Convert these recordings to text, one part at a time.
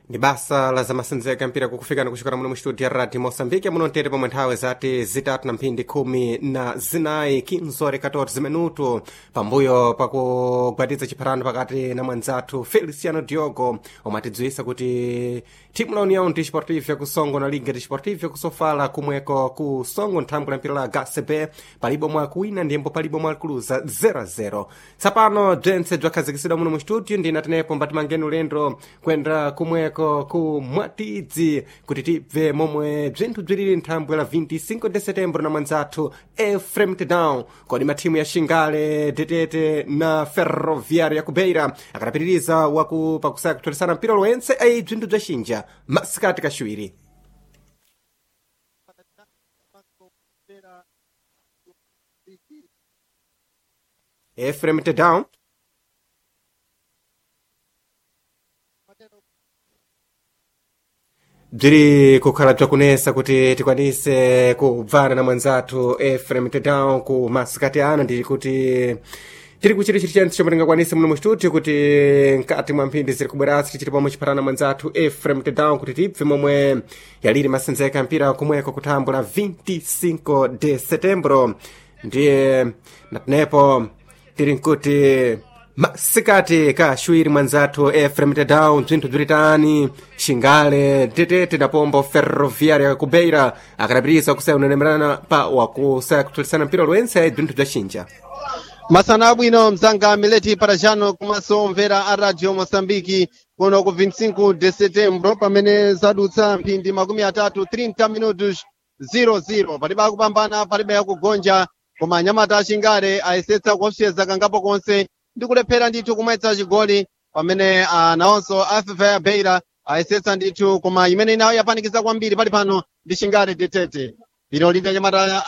ndi basa la zamasenzeka mpira kukufikana kuchokera muno mu studio ya radio moçambique muno mtete pomwe nthawi zati zitatu na mphindi khumi na zinayi 15 14 minuto pambuyo pakugwatiza chipharano pakati na mwanzathu feliciano diogo omwe atidziwisa kuti thimu la união desportiva kusongo na liga desportiva kusofala kumweko ku songo nthambwe la mpira la gacb palibe omwe akuwina ndiyembo palibe omwe akuluza 0-0 tsapano bzentse bzakhazikisidwa muno mu studio ndinatenepo mbatimangeni ulendo kwenda kumweko ku mwatidzi kuti tibve momwe bzinthu bzilili nthambwe la 25 de setembro na mwanzathu efrem tedown kodi mathimu ya xingale detete na ferroviário ya kubeira akadapitiriza waku pakusaya kutholisana mpira lowense ayi bzinthu bzaxinja masikati kaxiwiri efrem tedown bziri kukhala bzakunesa kuti tikwanise kubvana na mwanzathu efrem tedown ku masikati ano ndili kuti tiri kuchiti chiti chentse chomwe tingakwanise muno mu studio kuti mkati mwa mphindi ziri kubwerasi tichiti pomwe chipharana mwanzathu efrem tedown kuti tibve momwe yaliri masenzeka mpira kumweko kuthambo la 25 de setembro ndiye natenepo tiri nkuti masikati kaxwiri mwanzathu efrem tedown bzinthu bzilitani xingale tetete na pombo ferroviária ya kubeira akadapitiriza kusaya unenemerana pa wakusaya kutholisana mpira lowense bzinthu bzaxinja masana abwino mzanga mileti parajano komanso mvera a radio moçambike kuno ku 25 de setembro pamene zadutsa mphindi makumi atatu 30 minutos 00 palibe akupambana palibe akugonja koma anyamata axingale ayesetsa kuopseza kangapo konse ndi kulephera ndithu kumwetsa chigoli pamene nawonso aff ya beira ayesetsa ndithu koma imene inayo yapanikiza kwambiri pali pano ndi xingale detete bino lina anyamata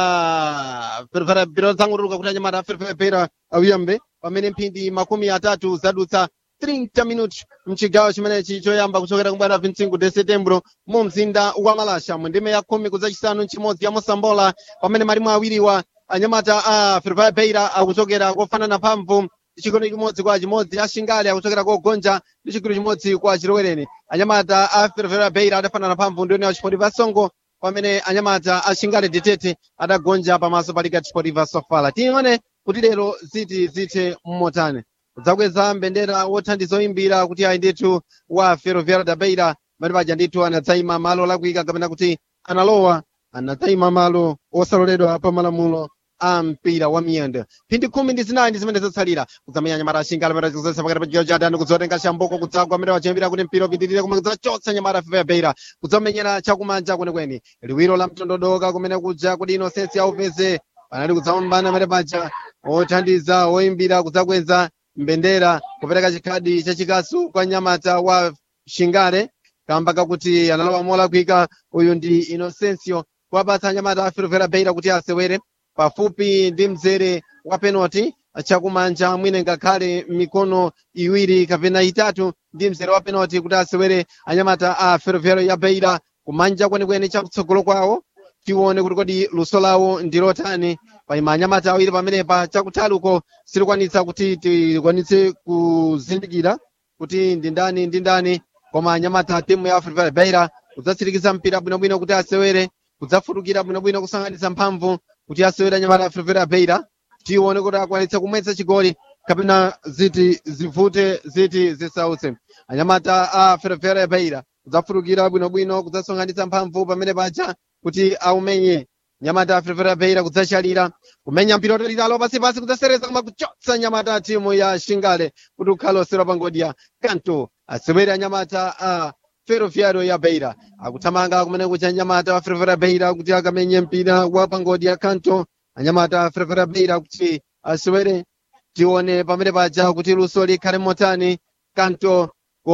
a ferfera biro zang'uluka kuti anyamata a ferfera beira awiyambe pamene mphindi makumi atatu zadutsa 30 minutos mchigawo chimenechi choyamba kuchokera kubwera 25 de setembro mu mzinda wa malasha mu ndime ya khumi kudzachisanu nchimodzi ya mosambola pamene malimu awiriwa anyamata a ferfera beira akuchokera kofanana mphamvu chigoli chimodzi kwa chimodzi axingale akuchokera kogonja ndi chigoli chimodzi kwa chilowereni anyamata a ferfera beira adafanana mphamvu ndione chipotiva songo pamene anyamata axingale detete adagonja pamaso pa liga chipotiva sofala tione kuti lero ziti zithe mmotani kudzakweza mbendera wothandiza oyimbira kuti ayi ndithu wa ferroviário da beira pamene paja ndithu anadzayima malo lakuika kapena kuti analowa anadzayima malo osaloledwa pa malamulo a mpira wa miyendo mphindi khumi ndi zinayi ndi zimene zatsalira kudzamenya nyamata axingale pamene zikuzoletsa pakati pa chigawo cha adani kudzotenga chamboko kudzagwa amene wachiyambira kuti mpira upitirire koma kudzachotsa nyamata fefa beira kudzamenyera chakumanja kwenekwene liwiro la mtondodoka kumene kuja kuti inosensi aupeze panali kudzapambana amene paja othandiza oyimbira kudzakweza mbendera kupereka chikhadi chachikasu kwa nyamata wa xingale kamba kakuti analowa molakwika uyu ndi inosencio kuwapatsa anyamata a ferroviário beira kuti asewere pafupi ndi mzere wa penalty chakumanja mwine ngakhale mikono iwiri kapena itatu ndi mzere wa penalty kuti asewere anyamata a ferroviário ya beira kumanja kwenekwene chakutsogolo kwawo tione kuti kodi luso lawo ndi lotani paima anyamata awiri pamenepa chakutali uko silikwanitsa kuti tikwanitse kuzindikira kuti ndi ndani ndi ndani koma anyamata timu ya ferroviário beira kudzatsirikiza mpira bwinobwino kuti asewere kudzafutukira bwinobwino kusanganitsa mphamvu kuti asewere anyamata a ferroviário beira tione kuti akwanitsa kumwetsa chigoli kapena ziti zivute ziti zisautse anyamata a ferroviário beira kudzafutukira bwinobwino kudzasonkhanitsa mphamvu pamene paja kuti aumenye nyamata a ferroviário beira kudzachalira kumenya mpira otolitalo pasipasi kudzasereza koma kuchotsa nyamata a timu ya xingale kuti ukhale osewera pangodya kanto asewere anyamata a ferroviário ya beira akuthamanga kumene kucha anyamata a ferroviário beira kuti akamenye mpira wa pangodya kanto anyamata a ferroviário beira kuti asewere tione pamene paja kuti luso likhale motani kanto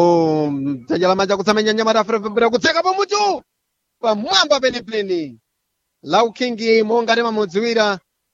ku dzanja lamanja kutsamenya nyamata a ferroviário beira kutseka pamutu pamwamba penipeni laukingi monga timamudziwira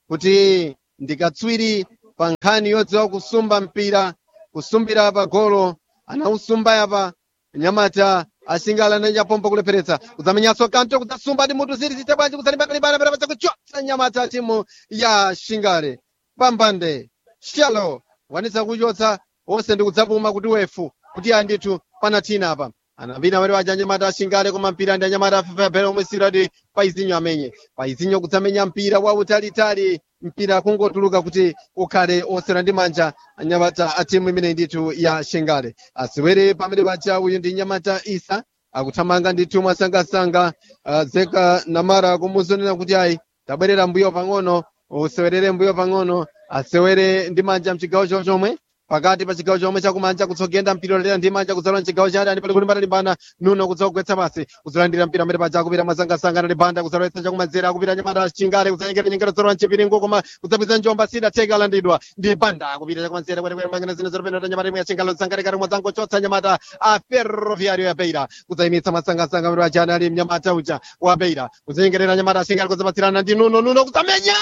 kuti ndikatswiri pa nkhani yodziwa kusumba mpira kusumbira pa golo anausumba yapa nyamata asingala nanja pompo kulepheretsa kudzamenyanso kanto kudzasumba ndi mutu ziri zite bwanji kudzalimba kalibana pera pacha kuchotsa nyamata timu ya shingale pambande shalo wanitsa kuchotsa onse ndi kudzapuma kuti wefu kuti andithu pana thina apa anapita pamene paja anyamata ashingale koma mpira ndi anyamata afefepere omwe sirati paizinyo amenye paizinyo kudzamenya mpira wautalitali mpira kungotuluka kuti ukhale osera ndi manja anyamata a timu imene ndithu ya shingale asewere pamene paja uyu ndi nyamata isa akuthamanga ndithu mwasangasanga uh, zeka namara kumuzonena kuti ayi tabwerera mbuyo pang'ono usewerere mbuyo pang'ono asewere ndi manja mchigawo cho chomwe pakati pa chigawo chomwe chakumanja kutsogenda mpira ulandira ndi manja kudzalowa mchigawo cha adani pali kulimbana limbana nuno kudzagwetsa pasi kudzalandira mpira amene paja akupita mwasangasanga na libanda kudzalowetsa chakumanzere akupita nyamata chingale kudzanyengera nyengera zolowa mchipiringo koma kudzapwiza njomba sida theka alandidwa ndi banda akupita chakumanzere kwenekwene mangene zine zoropenda nyamata imwe ya chingale kudzangalikati mwadzangochotsa nyamata a ferroviario ya beira kudzayimitsa mwasangasanga amene paja anali mnyamata uja wa beira kudzanyengerera nyamata chingale kudzapatsirana ndi nuno nuno kudzamenya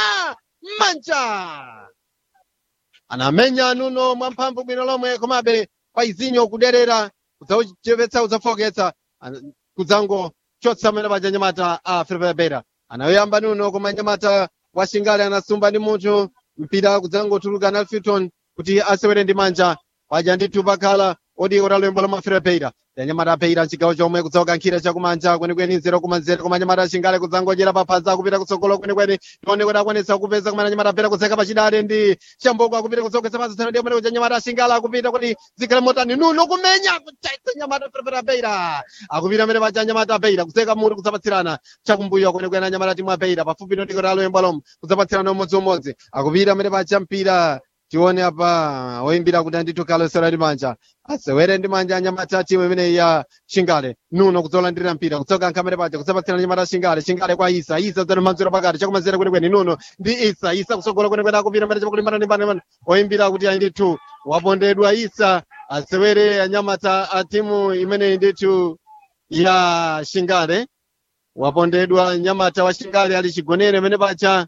manja anamenya nuno mwamphamvu bwino lomwe komabe paizinyo kuderera kudzauchepetsa kudzafoketsa kudzangochotsa amene paja nyamata a ferroviario anayoyamba nuno koma nyamata wa shingale anasumba ndi munthu mpira kudzangotuluka na alfiton kuti asewere ndi manja paja ndithu pakhala odi utalembo la maferepeira yanyamata apeira mchigawo chomwe kudzakankhira chakumanja kwenikweni nzero kumanzere koma nyamata ashingale kudzangodyera paphazi akupita kutsogolo kwenikweni tione kuti akwanitsa kupeza kumene nyamata apera kutseka pachidale ndi chamboko akupita kudzogwetsa pasi tsana ndiye kumene kuja nyamata ashingale akupita kuti zikhale motani nuno kumenya kuchaitsa nyamata ferepera apeira akupita amene paja nyamata apeira kutseka mutu kudzapatsirana chakumbuyo kwenikweni anyamata timu apeira pafupi ndikoti aloyemba lomwe kudzapatsirana umodziumodzi akupita amene paja mpira tione apa oyimbira kuti andithu kalosera ndi manja asewere ndi manja anyamata timu imene ya shingale nuno kudzolandirira mpira kudzoka nkhamere paja kudzapatsirana nyamata shingale shingale kwa isa isa dzano manziro pakati chakumanzere kwenikweni nuno ndi isa isa kusogola kwenikweni akupita mbere chakulimbana ndi mbana oyimbira kuti andithu wapondedwa isa asewere anyamata a timu imene ndithu ya shingale wapondedwa nyamata wa shingale ali chigonere imene paja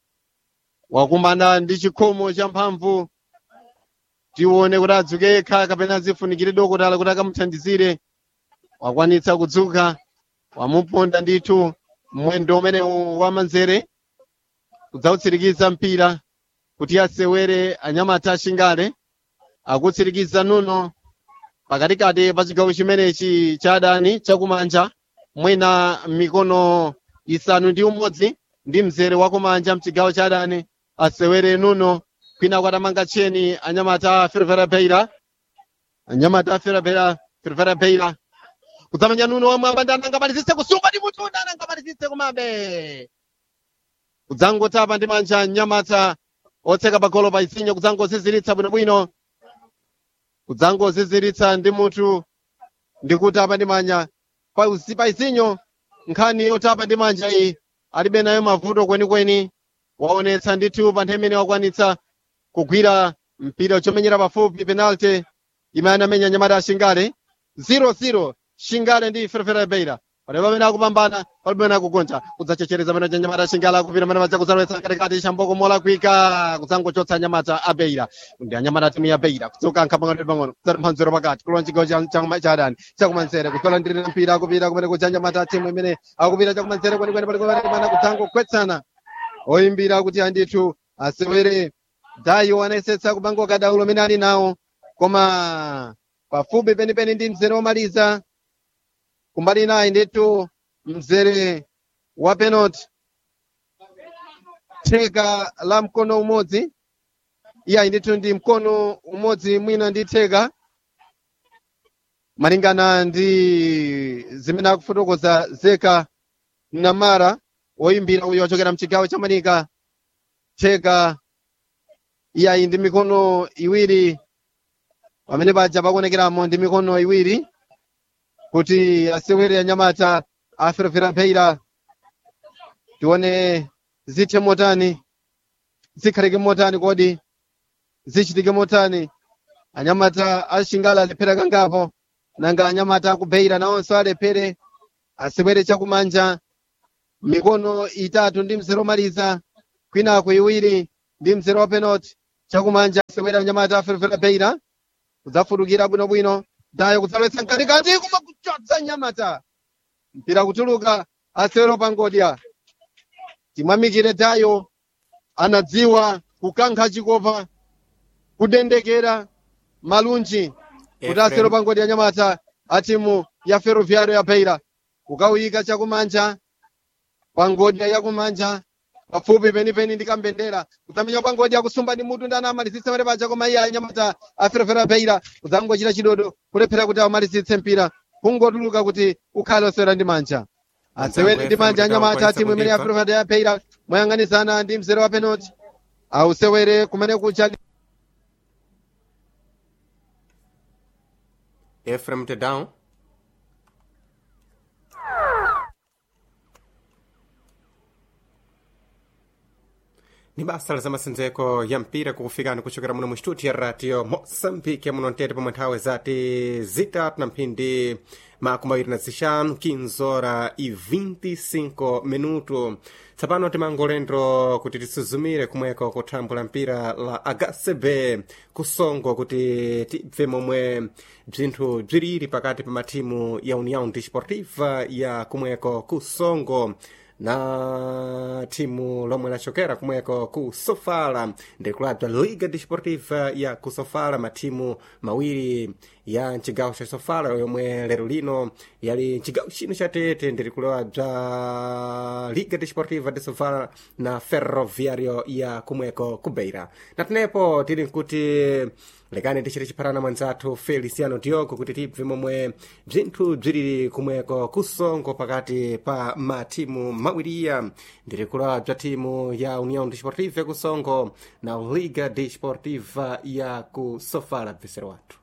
wakumana ndi chikhomo cha mphamvu tione kuti adzuke yekha kapena azifunikire dokotala kuti akamuthandizire wakwanitsa kudzuka wamuponda ndithu mwendo umene wamanzere kudzautsirikiza mpira kuti asewere anyamata ashingale akutsirikiza nuno pakatikati pa chigawo chimenechi cha adani chakumanja mwina mikono isanu ndi umodzi ndi mzere wakumanja mchigawo cha adani asewere nuno kwina kwatamanga cheni anyamata fervera beira anyamata fervera fervera beira kudzamenya nuno wamwamba ndi anangamalizitse kusumba ndi mutu anangamalizitse kumabe kudzangotapa ndi manja anyamata otseka pagolo pa isinyo kudzangoziziritsa bwinobwino kudzangoziziritsa ndi mutu ndi kutapa ndi manja pa isinyo nkhani yotapa ndi manja iyi alibe nayo mavuto kwenikweni waonetsa ndithu pa nthawi imene wakwanitsa kugwira mpira uchomenyera pafupi penalty imene anamenya nyamata ashingale 0-0 shingale ndi ferefere beira palibe pamene akupambana palibe pamene akugonja kudzachechereza pamene nyamata ashingale akupita pamene madza kudzalowetsa katikati chamboko molakwika kudzangochotsa nyamata a beira ndi anyamata timu ya beira kudzoka nkhamangano pang'ono kudzati mphanziro pakati kulowa chigawo cha adani chakumanzere kudzolandirira mpira akupita kumene kuja nyamata timu imene akupita chakumanzere kwenikweni palikupana kudzangogwetsana oyimbira kuti andithu asewere dayo anayesetsa kupanga kadaulo amene ali nawo koma pafupi penipeni ndi mzere womaliza kumbali nayi ndithu mzere wa penalty theka la mkono umodzi iyayi ndithu ndi mkono umodzi mwina ndi theka malingana ndi zimene akufotokoza zeka namara woyimbira uyo wachokera mchigawo cha manika theka iyayi ndi mikono iwiri pamene paja pakuonekeramo ndi mikono iwiri kuti asewere anyamata aferefera beira tione zithe motani zikhalike motani kodi zichitike motani anyamata ashingala alephera kangapo nanga anyamata akubeira nawonso alephere asewere chakumanja mikono itatu ndi mzere omaliza kwinako iwiri ndi mzere wa penalty chakumanja asewera anyamata aferefera beira kudzafutukira bwinobwino dayo kudzalowetsa mkatikati koma kuchotsa nyamata mpira kutuluka asewero pangodya timwamikire dayo anadziwa kukankha chikopa kudendekera malunji kuti asewero pangodya nyamata atimu ya ferroviario ya beira kukawuyika chakumanja pangodya yakumanja pafupi penipeni ndi kambendera kudzamenya pangodya kusumba ndi mutu ndi anamalizitse pamene paja koma iye anyamata a ferroviario ya beira kudzangochita chidodo kulephera kuti amalizitse mpira kungotuluka kuti ukhale osewera ndi manja asewere ndi manja anyamata a timu imene ya ferroviario ya beira moyang'anizana ndi mzere wa penalty ausewere kumene kucha Ephraim Tedown ni basa la zamasenzeko ya mpira kukufikani kuchokera muno mu studio ya radio moçambique muno ntete pomwe nthawi zati zitatu na mphindi makumi awiri na zixanu 15 hora e 25 minuto tsapano timangolendo kuti tisuzumire kumweko kuthambula mpira la hcb kusongo kuti tibve momwe bzinthu bziriri pakati pa matimu ya união desportiva ya kumweko kusongo na timu lomwe lachokera kumweko ku sofala ndikulabza liga desportiva ya ku sofala matimu mawiri ya mcigawo ca sofala yomwe lero lino yali mcigawo chino cha tete ndirikulabza liga desportiva de sofala na ferroviario ya kumweko ku beira natenepo tili nkuti lekani tichite chipharana mwanzathu feliciano diogo kuti tibve momwe bzinthu bziriri kumweko kusongo pakati pa matimu mawiriya ndirikulwa bza timu ya união desportiva kusongo na liga desportiva ya ku sofala bvisero wathu